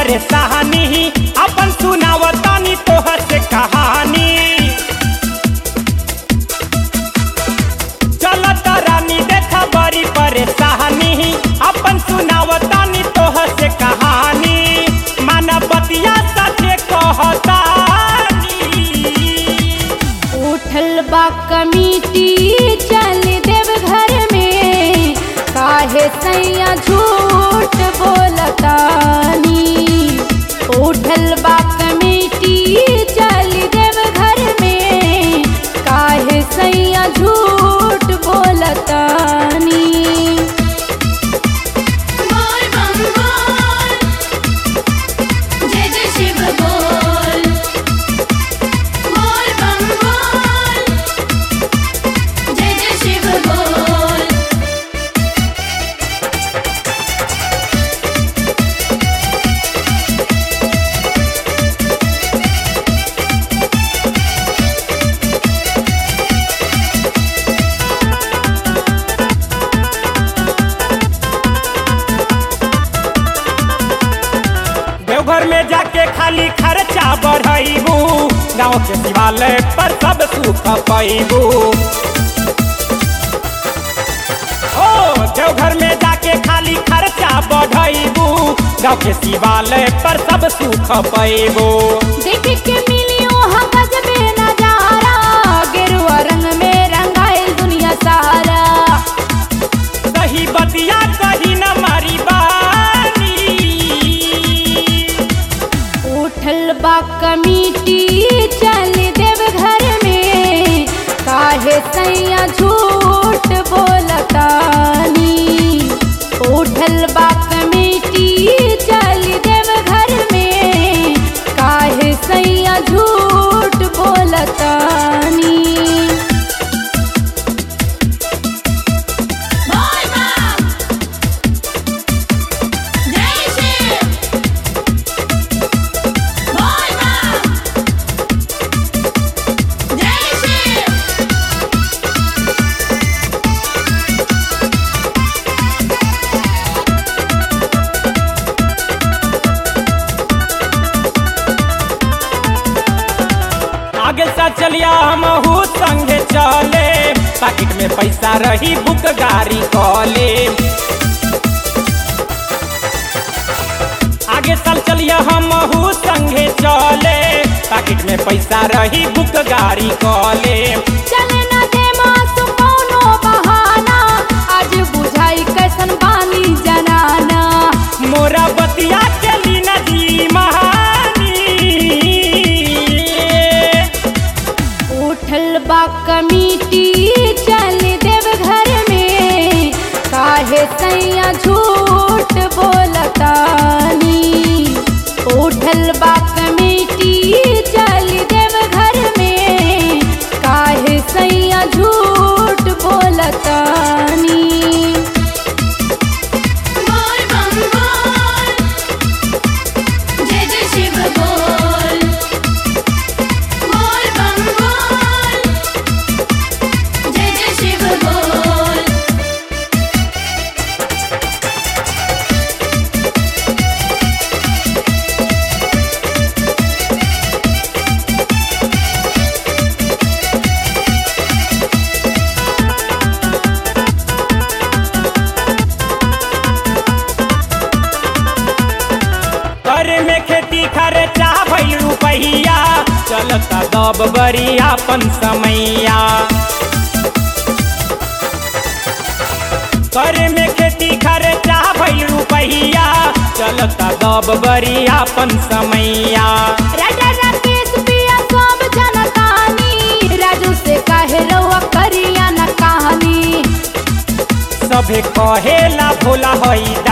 परेशानी अपन सुनावतानी तोहर से कहानी चलत रानी देखा बड़ी परेशानी अपन सुनावतानी तोहर से कहानी मानवतिया सचे कहतानी उठल बा कमिटी चल देव घर में काहे सैया झूठ बोलतानी उठल बा कमिटी चल देव घर में काहे सैया झूठ बोलतानी बोल बम बोल जय जय शिव बोल बोल बम बोल जय जय शिव बोल देवघर में जाके खाली खर्चा बढ़ाइबू गाँव के शिवालय पर सब सुख पैबू ओ देवघर में जाके खाली खर्चा बढ़ाइबू गाँव के शिवालय पर सब सुख पैबू देख के मिलियो हम गजबे नजारा गेरुआ रंग में रंगाइल दुनिया सारा सही बतिया कही न मारी बानी उठल बा कमिटी चल देव घर में काहे सैया झूठ बोलतानी उठल बा कमिटी चल देव घर में काहे सैया झूठ बोलतानी बोल बम जय शिव बोल बम जय शिव आगे सा चलिया हम संगे चले पैकेट में पैसा रही बुक गाड़ी कॉले आगे साल चलिया हम संगे चले पैकेट में पैसा रही बुक गाड़ी कॉले चले न दे मासु कौनो बहाना आज बुझाई कैसन बानी जनाना मोरा बतिया चली नदी महानी उठल बा कमिटी चल देव घर में काहे सैया झूठ बोलतानी उठल बा कमिटी चल देव घर में काहे सैया झूठ बोलतानी बोल बम बोल जय जय शिव बोल बोल बम बोल जय जय शिव बोल करे में खेती खर्चा भइल रुपैया चलता दब बरिया अपन समैया करे में खेती खर्चा भइल रुपैया चलता दब बरिया अपन समैया राजा राकेश पिया सब जनतानी राजू से काहे रउआ करिया न कहानी सभे कहेला भोला हई